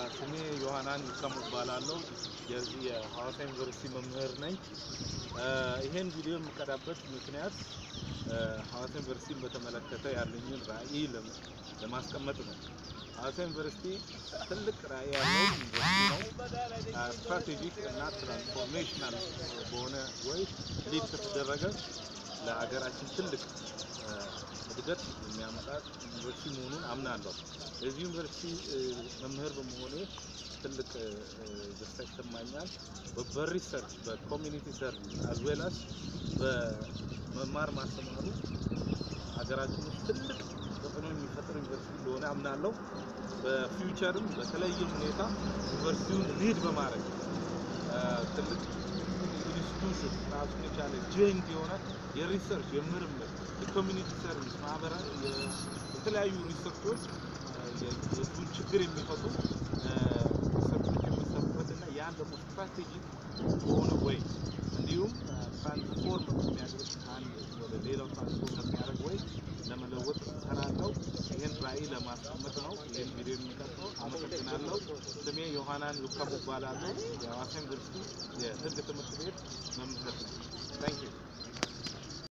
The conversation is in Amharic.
ስሜ ዮሐናን ይካሙ እባላለሁ። የዚህ የሐዋሳ ዩኒቨርሲቲ መምህር ነኝ። ይሄን ቪዲዮ የምቀዳበት ምክንያት ሐዋሳ ዩኒቨርሲቲን በተመለከተ ያለኝን ራዕይ ለማስቀመጥ ነው። ሐዋሳ ዩኒቨርሲቲ ትልቅ ራዕይ ያለው ዩኒቨርሲቲ ነው። ስትራቴጂክ እና ትራንስፎርሜሽናል በሆነ ወይ ሊድ ከተደረገ ለሀገራችን ትልቅ እድገት የሚያመጣ ዩኒቨርሲቲ መሆኑን አምናለሁ። የዚህ ዩኒቨርሲቲ መምህር በመሆኔ ትልቅ ደስታ ይሰማኛል። በሪሰርች በኮሚኒቲ ሰርቪስ አዝዌላስ በመማር ማስተማሩ ሀገራችን ውስጥ ትልቅ ተጽዕኖ የሚፈጥር ዩኒቨርሲቲ እንደሆነ አምናለሁ። በፊውቸርም በተለየ ሁኔታ ዩኒቨርሲቲውን ሊድ በማድረግ ትልቅ ኢንስቲቱሽን ራሱን የቻለ ጆይንት የሆነ የሪሰርች የምርምር የኮሚኒቲ ሰርቪስ ማህበራዊ የተለያዩ ሪሰርቾች የህዝቡን ችግር የሚፈቱ ሪሰርቾች የሚሰሩበት እና ያን ደግሞ ስትራቴጂክ በሆነ ወይ እንዲሁም ትራንስፎርም የሚያደርግ አንድ ወደ ሌላው ትራንስፎርም የሚያደርግ ወይ ለመለወጥ እሰራለሁ። ይህን ራዕይ ለማስቀመጥ ነው ይህን ቪዲዮ የሚቀርጸው። አመሰግናለሁ። ስሜ ዮሐናን ሉካሙ እባላለሁ። የሐዋሳ ዩኒቨርሲቲ የህግ ትምህርት ቤት መምህር ነኝ። ታንክ ዩ